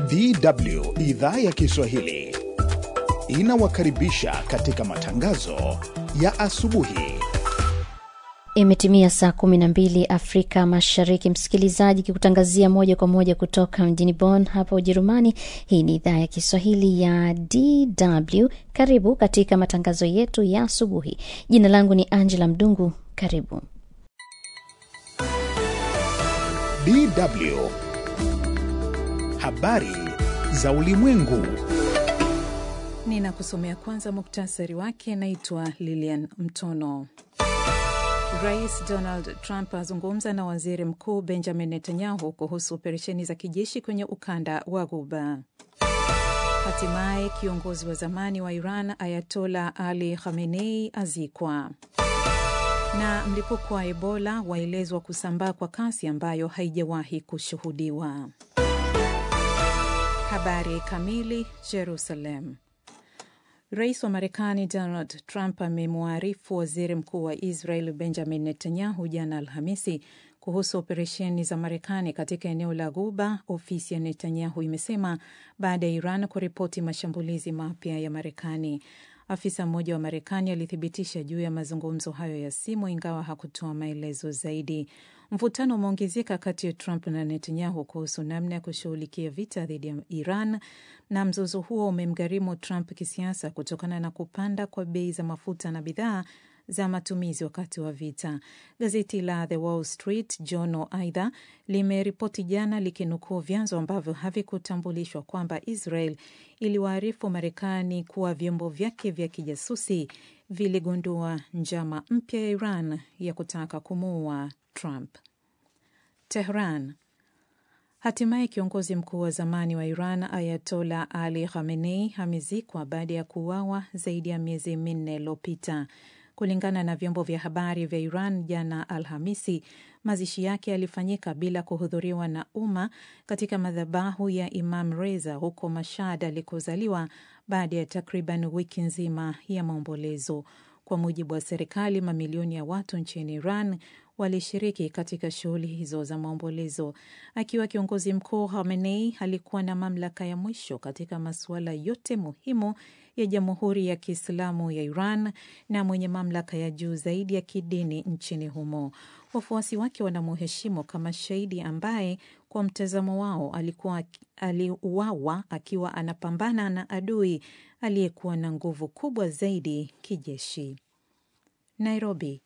DW idhaa ya Kiswahili inawakaribisha katika matangazo ya asubuhi. Imetimia saa 12 Afrika Mashariki, msikilizaji, kikutangazia moja kwa moja kutoka mjini Bonn hapa Ujerumani. Hii ni idhaa ya Kiswahili ya DW. Karibu katika matangazo yetu ya asubuhi. Jina langu ni Angela Mdungu. Karibu DW habari za ulimwengu. Ninakusomea kwanza muktasari wake. Naitwa Lilian Mtono. Rais Donald Trump azungumza na waziri mkuu Benjamin Netanyahu kuhusu operesheni za kijeshi kwenye ukanda wa Ghuba. Hatimaye kiongozi wa zamani wa Iran Ayatola Ali Khamenei azikwa. Na mlipuko wa Ebola waelezwa kusambaa kwa kasi ambayo haijawahi kushuhudiwa. Habari kamili. Jerusalem. Rais wa Marekani Donald Trump amemwarifu waziri mkuu wa Israel Benjamin Netanyahu jana Alhamisi kuhusu operesheni za Marekani katika eneo la Ghuba. Ofisi ya Netanyahu imesema baada ya Iran kuripoti mashambulizi mapya ya Marekani. Afisa mmoja wa Marekani alithibitisha juu ya mazungumzo hayo ya simu, ingawa hakutoa maelezo zaidi. Mvutano umeongezeka kati ya Trump na Netanyahu kuhusu namna ya kushughulikia vita dhidi ya Iran, na mzozo huo umemgharimu Trump kisiasa kutokana na kupanda kwa bei za mafuta na bidhaa za matumizi wakati wa vita. Gazeti la The Wall Street Journal aidha limeripoti jana likinukuu vyanzo ambavyo havikutambulishwa kwamba Israel iliwaarifu Marekani kuwa vyombo vyake vya kijasusi viligundua njama mpya ya Iran ya kutaka kumuua Trump. Tehran. Hatimaye kiongozi mkuu wa zamani wa Iran Ayatola Ali Khamenei amezikwa baada ya kuuawa zaidi ya miezi minne iliyopita. Kulingana na vyombo vya habari vya Iran jana Alhamisi, mazishi yake yalifanyika bila kuhudhuriwa na umma katika madhabahu ya Imam Reza huko Mashhad alikozaliwa baada ya takriban wiki nzima ya maombolezo. Kwa mujibu wa serikali, mamilioni ya watu nchini Iran walishiriki katika shughuli hizo za maombolezo. Akiwa kiongozi mkuu, Khamenei alikuwa na mamlaka ya mwisho katika masuala yote muhimu ya Jamhuri ya Kiislamu ya Iran na mwenye mamlaka ya juu zaidi ya kidini nchini humo. Wafuasi wake wanamuheshimu kama shahidi ambaye kwa mtazamo wao alikuwa aliuawa akiwa anapambana na adui aliyekuwa na nguvu kubwa zaidi kijeshi. Nairobi.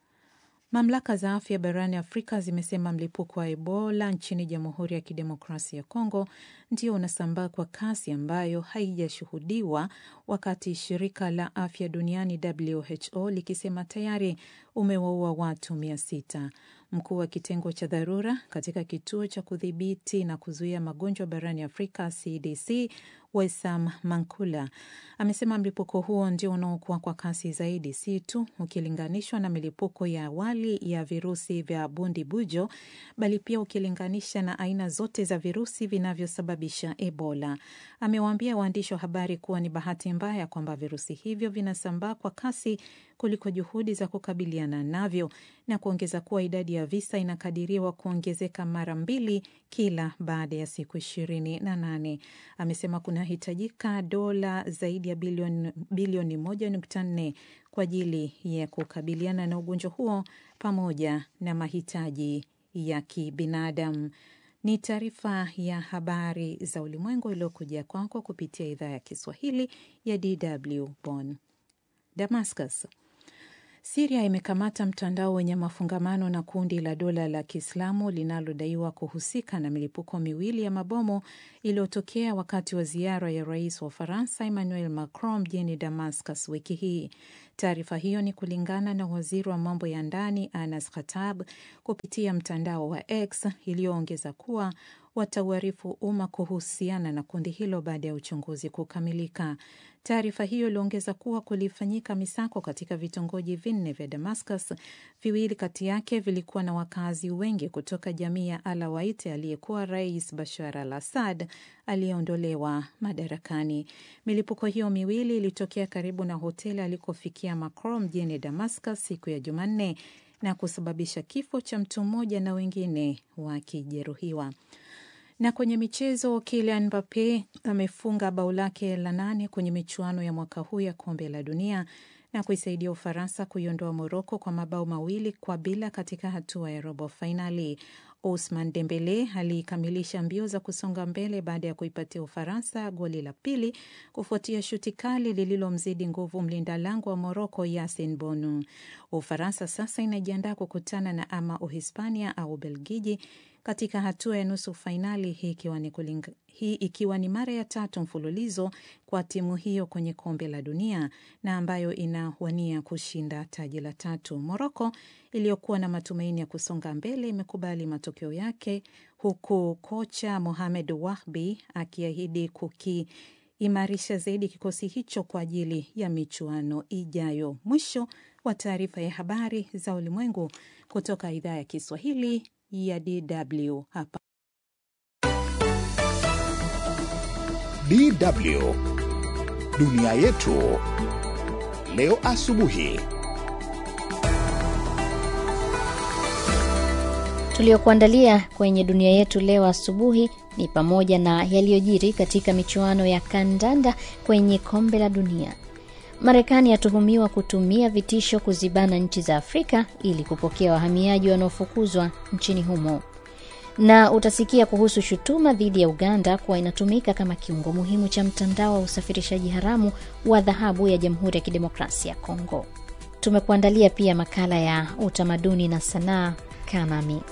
Mamlaka za afya barani Afrika zimesema mlipuko wa Ebola nchini Jamhuri ya Kidemokrasia ya Kongo ndio unasambaa kwa kasi ambayo haijashuhudiwa, wakati shirika la afya duniani WHO likisema tayari umewaua watu mia sita. Mkuu wa kitengo cha dharura katika kituo cha kudhibiti na kuzuia magonjwa barani Afrika CDC Wesam Mankula amesema mlipuko huo ndio unaokuwa kwa kasi zaidi, si tu ukilinganishwa na milipuko ya awali ya virusi vya bundi bujo, bali pia ukilinganisha na aina zote za virusi vinavyosababisha Ebola. Amewaambia waandishi wa habari kuwa ni bahati mbaya kwamba virusi hivyo vinasambaa kwa kasi kuliko juhudi za kukabiliana navyo na kuongeza kuwa idadi ya visa inakadiriwa kuongezeka mara mbili kila baada ya siku ishirini na nane. Amesema kunahitajika dola zaidi ya bilioni, bilioni moja nukta nne kwa ajili ya kukabiliana na ugonjwa huo pamoja na mahitaji ya kibinadamu. Ni taarifa ya habari za ulimwengu iliyokuja kwako kupitia idhaa ya Kiswahili ya DW Bonn. Damascus. Siria imekamata mtandao wenye mafungamano na kundi la dola la Kiislamu linalodaiwa kuhusika na milipuko miwili ya mabomu iliyotokea wakati wa ziara ya rais wa Ufaransa Emmanuel Macron mjini Damascus wiki hii. Taarifa hiyo ni kulingana na waziri wa mambo ya ndani Anas Khatab kupitia mtandao wa X iliyoongeza kuwa watauarifu umma kuhusiana na kundi hilo baada ya uchunguzi kukamilika. Taarifa hiyo iliongeza kuwa kulifanyika misako katika vitongoji vinne vya Damascus. Viwili kati yake vilikuwa na wakazi wengi kutoka jamii ya Alawaite aliyekuwa Rais Bashar al Assad aliyeondolewa madarakani. Milipuko hiyo miwili ilitokea karibu na hoteli alikofikia Macron mjini Damascus siku ya Jumanne na kusababisha kifo cha mtu mmoja na wengine wakijeruhiwa. Na kwenye michezo, Kylian Mbappe amefunga bao lake la nane kwenye michuano ya mwaka huu ya kombe la dunia na kuisaidia Ufaransa kuiondoa Moroko kwa mabao mawili kwa bila katika hatua ya robo fainali. Ousmane Dembele alikamilisha mbio za kusonga mbele baada ya kuipatia Ufaransa goli la pili kufuatia shuti kali lililomzidi nguvu mlinda lango wa Moroko Yasin Bonu. Ufaransa sasa inajiandaa kukutana na ama Uhispania au Belgiji katika hatua ya nusu fainali, hii ikiwa ni kulinga, hii ikiwa ni mara ya tatu mfululizo kwa timu hiyo kwenye kombe la dunia na ambayo inawania kushinda taji la tatu. Moroko iliyokuwa na matumaini ya kusonga mbele imekubali matokeo yake, huku kocha Mohamed Wahbi akiahidi kukiimarisha zaidi kikosi hicho kwa ajili ya michuano ijayo. Mwisho wa taarifa ya habari za ulimwengu kutoka idhaa ya Kiswahili ya DW hapa DW dunia yetu leo asubuhi. Tuliokuandalia kwenye dunia yetu leo asubuhi ni pamoja na yaliyojiri katika michuano ya kandanda kwenye kombe la dunia. Marekani yatuhumiwa kutumia vitisho kuzibana nchi za Afrika ili kupokea wahamiaji wanaofukuzwa nchini humo, na utasikia kuhusu shutuma dhidi ya Uganda kuwa inatumika kama kiungo muhimu cha mtandao wa usafirishaji haramu wa dhahabu ya Jamhuri ya Kidemokrasia ya Kongo. Tumekuandalia pia makala ya utamaduni na sanaa. Kaa nami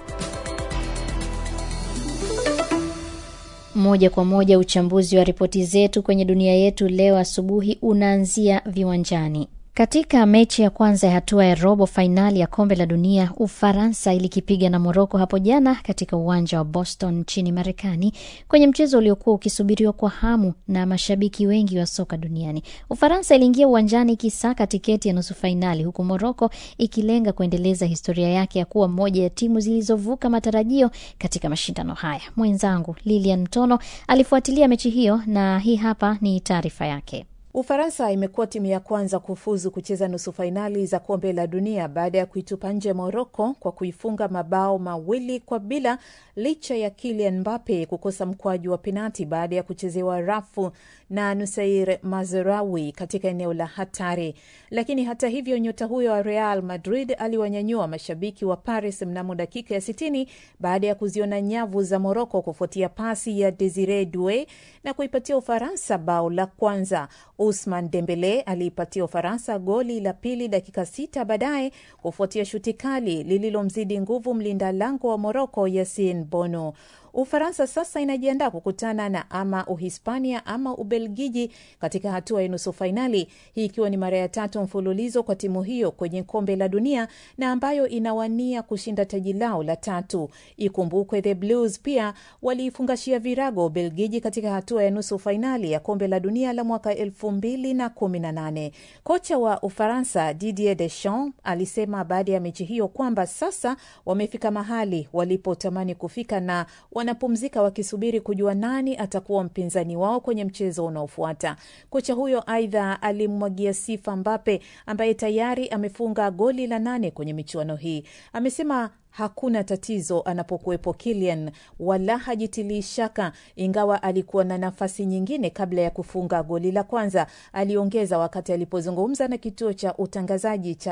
moja kwa moja. Uchambuzi wa ripoti zetu kwenye dunia yetu leo asubuhi unaanzia viwanjani. Katika mechi ya kwanza ya hatua ya robo fainali ya kombe la dunia, Ufaransa ilikipiga na Moroko hapo jana katika uwanja wa Boston nchini Marekani, kwenye mchezo uliokuwa ukisubiriwa kwa hamu na mashabiki wengi wa soka duniani. Ufaransa iliingia uwanjani ikisaka tiketi ya nusu fainali, huku Moroko ikilenga kuendeleza historia yake ya kuwa moja ya timu zilizovuka matarajio katika mashindano haya. Mwenzangu Lilian Mtono alifuatilia mechi hiyo na hii hapa ni taarifa yake. Ufaransa imekuwa timu ya kwanza kufuzu kucheza nusu fainali za kombe la dunia baada ya kuitupa nje Moroko kwa kuifunga mabao mawili kwa bila, licha ya Kylian Mbappe kukosa mkwaju wa penati baada ya kuchezewa rafu na Nusair Mazraoui katika eneo la hatari. Lakini hata hivyo, nyota huyo wa Real Madrid aliwanyanyua mashabiki wa Paris mnamo dakika ya sitini baada ya kuziona nyavu za Moroko kufuatia pasi ya Desire Due na kuipatia Ufaransa bao la kwanza. Usman Dembele aliipatia Ufaransa goli la pili dakika sita baadaye kufuatia shuti kali lililomzidi nguvu mlinda lango wa Moroko Yasin Bono. Ufaransa sasa inajiandaa kukutana na ama Uhispania ama Ubelgiji katika hatua ya nusu fainali, hii ikiwa ni mara ya tatu mfululizo kwa timu hiyo kwenye kombe la dunia na ambayo inawania kushinda taji lao la tatu. Ikumbukwe the Blues pia waliifungashia virago Ubelgiji katika hatua ya nusu fainali ya kombe la dunia la mwaka elfu mbili na kumi na nane. Kocha wa Ufaransa Didier Deschamps alisema baada ya mechi hiyo kwamba sasa wamefika mahali walipotamani kufika na wanapumzika wakisubiri kujua nani atakuwa mpinzani wao kwenye mchezo unaofuata. Kocha huyo aidha alimwagia sifa Mbappe ambaye tayari amefunga goli la nane kwenye michuano hii. Amesema hakuna tatizo anapokuwepo Kylian, wala hajitilii shaka, ingawa alikuwa na nafasi nyingine kabla ya kufunga goli la kwanza, aliongeza wakati alipozungumza na kituo cha utangazaji cha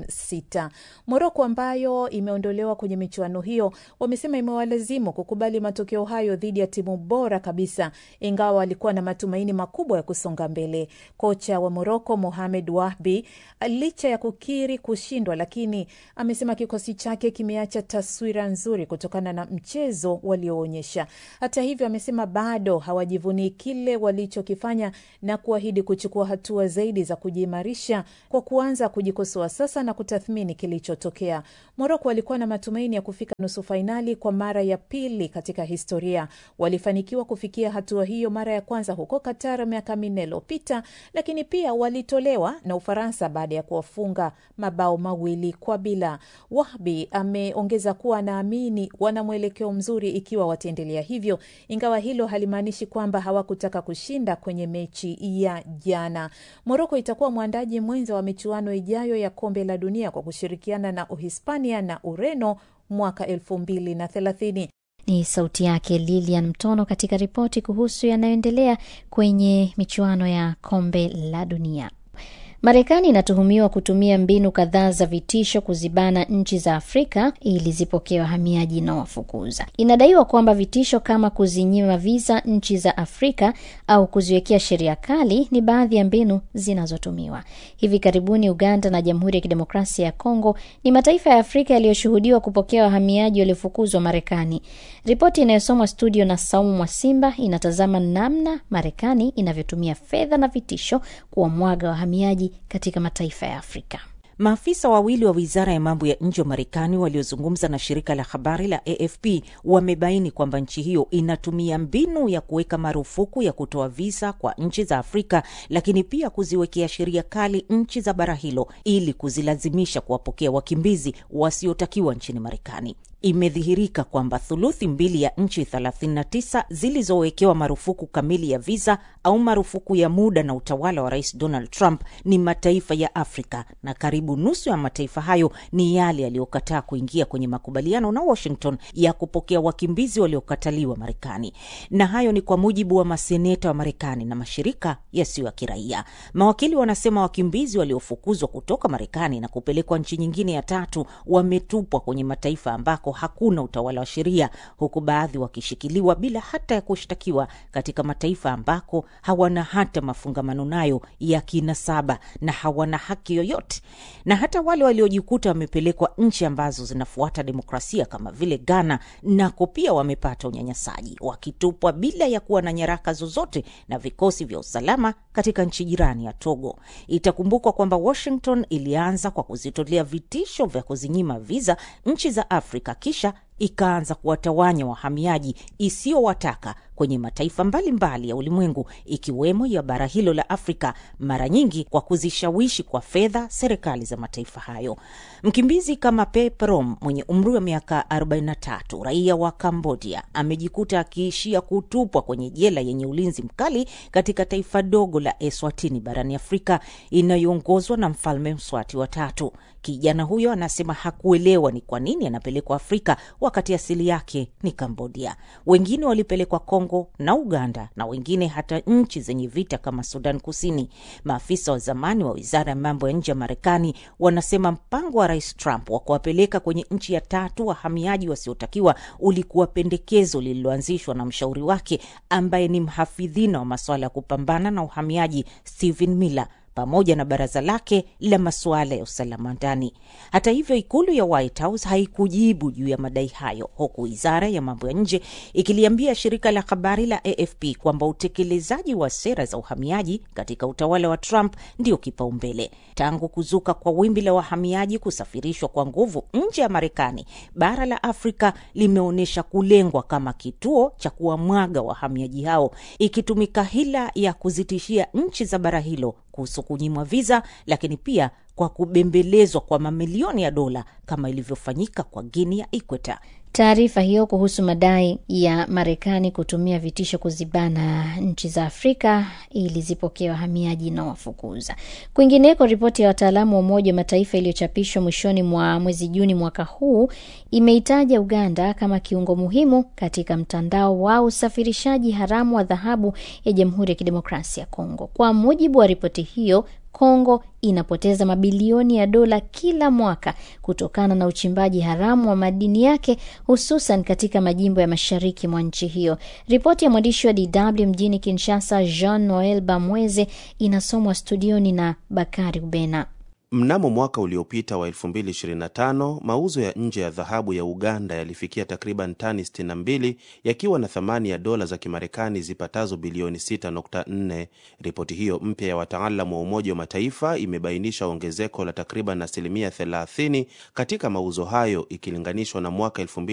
M6. Moroko ambayo imeondolewa kwenye michuano hiyo, wamesema imewalazimu kukubali matokeo hayo dhidi ya timu bora kabisa, ingawa walikuwa na matumaini makubwa ya kusonga mbele. Kocha wa Moroko Mohamed Wahbi, licha ya kukiri kushindwa, lakini amesema kikosi chake kime cha taswira nzuri kutokana na mchezo walioonyesha. Hata hivyo, amesema bado hawajivunii kile walichokifanya na kuahidi kuchukua hatua zaidi za kujiimarisha kwa kuanza kujikosoa sasa na kutathmini kilichotokea. Moroko walikuwa na matumaini ya kufika nusu fainali kwa mara ya pili katika historia. Walifanikiwa kufikia hatua hiyo mara ya kwanza huko Qatar miaka minne iliyopita, lakini pia walitolewa na Ufaransa baada ya kuwafunga mabao mawili kwa bila. Wahbi ame ongeza kuwa anaamini wana mwelekeo mzuri ikiwa wataendelea hivyo, ingawa hilo halimaanishi kwamba hawakutaka kushinda kwenye mechi ya jana. Moroko itakuwa mwandaji mwenza wa michuano ijayo ya kombe la dunia kwa kushirikiana na Uhispania na Ureno mwaka elfu mbili na thelathini. Ni sauti yake Lilian Mtono katika ripoti kuhusu yanayoendelea kwenye michuano ya kombe la dunia. Marekani inatuhumiwa kutumia mbinu kadhaa za vitisho kuzibana nchi za Afrika ili zipokee wahamiaji inaowafukuza. Inadaiwa kwamba vitisho kama kuzinyima viza nchi za Afrika au kuziwekea sheria kali ni baadhi ya mbinu zinazotumiwa. Hivi karibuni, Uganda na Jamhuri ya Kidemokrasia ya Kongo ni mataifa ya Afrika yaliyoshuhudiwa kupokea wahamiaji waliofukuzwa Marekani. Ripoti inayosomwa studio na Saumu Mwasimba inatazama namna Marekani inavyotumia fedha na vitisho kuwamwaga wahamiaji katika mataifa ya Afrika. Maafisa wawili wa wizara ya mambo ya nje wa Marekani waliozungumza na shirika la habari la AFP wamebaini kwamba nchi hiyo inatumia mbinu ya kuweka marufuku ya kutoa visa kwa nchi za Afrika, lakini pia kuziwekea sheria kali nchi za bara hilo ili kuzilazimisha kuwapokea wakimbizi wasiotakiwa nchini Marekani. Imedhihirika kwamba thuluthi mbili ya nchi 39 zilizowekewa marufuku kamili ya visa au marufuku ya muda na utawala wa Rais Donald Trump ni mataifa ya Afrika, na karibu nusu ya mataifa hayo ni yale yaliyokataa kuingia kwenye makubaliano na Washington ya kupokea wakimbizi waliokataliwa Marekani. Na hayo ni kwa mujibu wa maseneta wa Marekani na mashirika yasiyo ya kiraia. Mawakili wanasema wakimbizi waliofukuzwa kutoka Marekani na kupelekwa nchi nyingine ya tatu wametupwa kwenye mataifa ambako hakuna utawala wa sheria, huku baadhi wakishikiliwa bila hata ya kushtakiwa katika mataifa ambako hawana hata mafungamano nayo ya kinasaba na hawana haki yoyote. Na hata wale waliojikuta wamepelekwa nchi ambazo zinafuata demokrasia kama vile Ghana, nako pia wamepata unyanyasaji, wakitupwa bila ya kuwa na nyaraka zozote na vikosi vya usalama katika nchi jirani ya Togo. Itakumbukwa kwamba Washington ilianza kwa kuzitolea vitisho vya kuzinyima viza nchi za Afrika kisha ikaanza kuwatawanya wahamiaji isiyowataka kwenye mataifa mbalimbali mbali ya ulimwengu ikiwemo ya bara hilo la Afrika, mara nyingi kwa kuzishawishi kwa fedha serikali za mataifa hayo. Mkimbizi kama Pe Prom mwenye umri wa miaka 43 raia wa Kambodia amejikuta akiishia kutupwa kwenye jela yenye ulinzi mkali katika taifa dogo la Eswatini barani Afrika inayoongozwa na mfalme Mswati wa tatu. Kijana huyo anasema hakuelewa ni kwa nini anapelekwa Afrika wakati asili yake ni Kambodia. Wengine walipelekwa Kongo na Uganda na wengine hata nchi zenye vita kama Sudan Kusini. Maafisa wa zamani wa wizara ya mambo ya nje ya Marekani wanasema mpango wa Rais Trump wa kuwapeleka kwenye nchi ya tatu wahamiaji wasiotakiwa ulikuwa pendekezo lililoanzishwa na mshauri wake ambaye ni mhafidhina wa masuala ya kupambana na uhamiaji Stephen Miller pamoja na baraza lake la masuala ya usalama ndani. Hata hivyo, ikulu ya White House haikujibu juu ya madai hayo, huku wizara ya mambo ya nje ikiliambia shirika la habari la AFP kwamba utekelezaji wa sera za uhamiaji katika utawala wa Trump ndio kipaumbele. Tangu kuzuka kwa wimbi la wahamiaji kusafirishwa kwa nguvu nje ya Marekani, bara la Afrika limeonyesha kulengwa kama kituo cha kuwamwaga wahamiaji hao, ikitumika hila ya kuzitishia nchi za bara hilo kuhusu kunyimwa viza, lakini pia kwa kubembelezwa kwa mamilioni ya dola kama ilivyofanyika kwa Guinea ya Ikweta. Taarifa hiyo kuhusu madai ya Marekani kutumia vitisho kuzibana nchi za Afrika ili zipokee wahamiaji na wafukuza. Kwingineko, ripoti ya wataalamu wa Umoja wa Mataifa iliyochapishwa mwishoni mwa mwezi Juni mwaka huu imeitaja Uganda kama kiungo muhimu katika mtandao wa usafirishaji haramu wa dhahabu ya Jamhuri ya Kidemokrasia ya Kongo. Kwa mujibu wa ripoti hiyo, Kongo inapoteza mabilioni ya dola kila mwaka kutokana na uchimbaji haramu wa madini yake hususan katika majimbo ya mashariki mwa nchi hiyo. Ripoti ya mwandishi wa DW mjini Kinshasa, Jean Noel Bamweze, inasomwa studioni na Bakari Ubena. Mnamo mwaka uliopita wa 2025 mauzo ya nje ya dhahabu ya Uganda yalifikia takriban tani 62 yakiwa na thamani ya dola za Kimarekani zipatazo bilioni 6.4. Ripoti hiyo mpya ya wataalamu wa Umoja wa Mataifa imebainisha ongezeko la takriban asilimia 30 katika mauzo hayo ikilinganishwa na mwaka